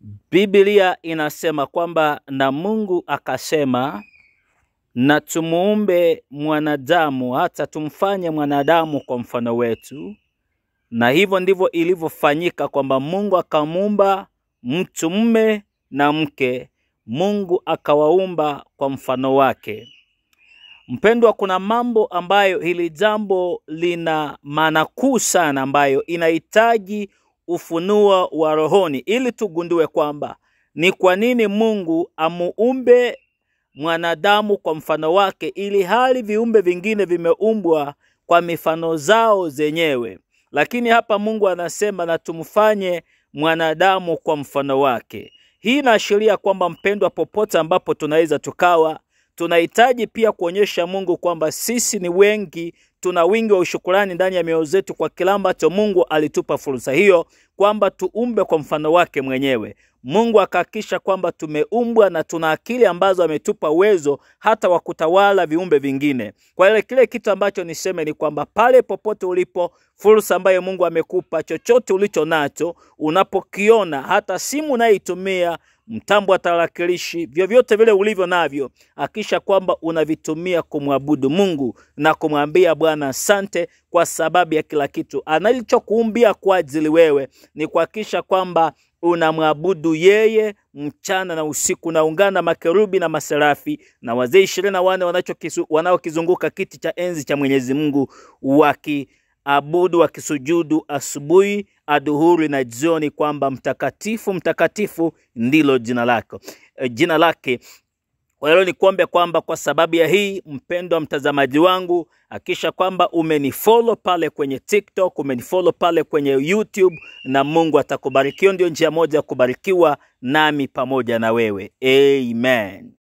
Biblia inasema kwamba na Mungu akasema, na tumuumbe mwanadamu, hata tumfanye mwanadamu kwa mfano wetu. Na hivyo ndivyo ilivyofanyika, kwamba Mungu akamuumba mtu mume na mke, Mungu akawaumba kwa mfano wake. Mpendwa, kuna mambo ambayo hili jambo lina maana kuu sana, ambayo inahitaji ufunuo wa rohoni ili tugundue kwamba ni kwa nini Mungu amuumbe mwanadamu kwa mfano wake, ili hali viumbe vingine vimeumbwa kwa mifano zao zenyewe, lakini hapa Mungu anasema na tumfanye mwanadamu kwa mfano wake. Hii inaashiria kwamba mpendwa, popote ambapo tunaweza tukawa tunahitaji pia kuonyesha Mungu kwamba sisi ni wengi, tuna wingi wa ushukurani ndani ya mioyo zetu kwa kila ambacho Mungu alitupa fursa hiyo, kwamba tuumbe kwa mfano wake mwenyewe. Mungu akahakikisha kwamba tumeumbwa na tuna akili ambazo ametupa uwezo hata wa kutawala viumbe vingine. Kwa ile kile kitu ambacho niseme ni kwamba pale popote ulipo, fursa ambayo Mungu amekupa, chochote ulicho nacho, unapokiona, hata simu unayoitumia mtambo wa tarakilishi, vyovyote vile ulivyo navyo, hakisha kwamba unavitumia kumwabudu Mungu na kumwambia Bwana asante kwa sababu ya kila kitu analichokuumbia kwa ajili wewe, ni kuhakikisha kwamba unamwabudu yeye mchana na usiku. Naungana na makerubi na maserafi na wazee ishirini na wanne wanaokizunguka kiti cha enzi cha Mwenyezi Mungu wakiabudu, wakisujudu asubuhi, adhuhuri na jioni, kwamba mtakatifu mtakatifu ndilo jina lako, jina lake. Kwa hiyo nikuombe kwamba kwa sababu ya hii, mpendwa mtazamaji wangu, hakisha kwamba umenifollow pale kwenye TikTok, umenifollow pale kwenye YouTube, na Mungu atakubariki. Hiyo ndio njia moja ya kubarikiwa nami pamoja na wewe. Amen.